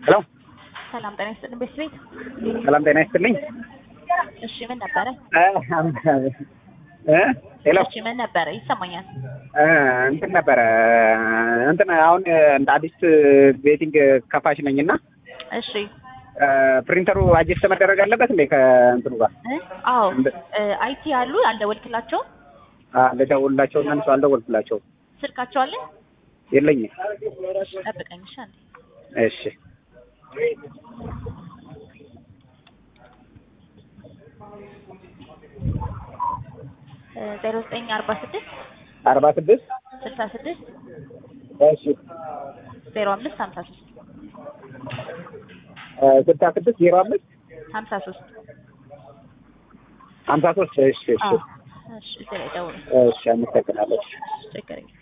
ሄሎ ሰላም ጤና ይስጥልን ቤት ቤት ሰላም ጤና ይስጥልኝ። እሺ ምን ነበረ? እ ሄሎ እሺ ምን ነበረ? ይሰማኛል። እ እንትን ነበረ እንትን አሁን እንደ አዲስ ቤቲንግ ከፋሽ ነኝና እሺ ፕሪንተሩ አጀስት መደረግ አለበት እንዴ ከእንትኑ ጋር እ አዎ እንደ- እ አይቲ አሉ አልደወልክላቸውም? ልደውልላቸው እና እነሱ አልደወልኩላቸው ስልካቸው አለ? የለኝም። እሺ ጠብቀኝ እሺ አንዴ እሺ ዜሮ ዘጠኝ አርባ ስድስት አርባ ስድስት ስልሳ ስድስት እሺ ዜሮ አምስት ሀምሳ ሶስት ስልሳ ስድስት ዜሮ አምስት ሀምሳ ሶስት ሀምሳ ሶስት እሺ እሺ አዎ እሺ እዚህ ላይ ደውሉ እሺ አመሰግናለሁ። ችግር የለም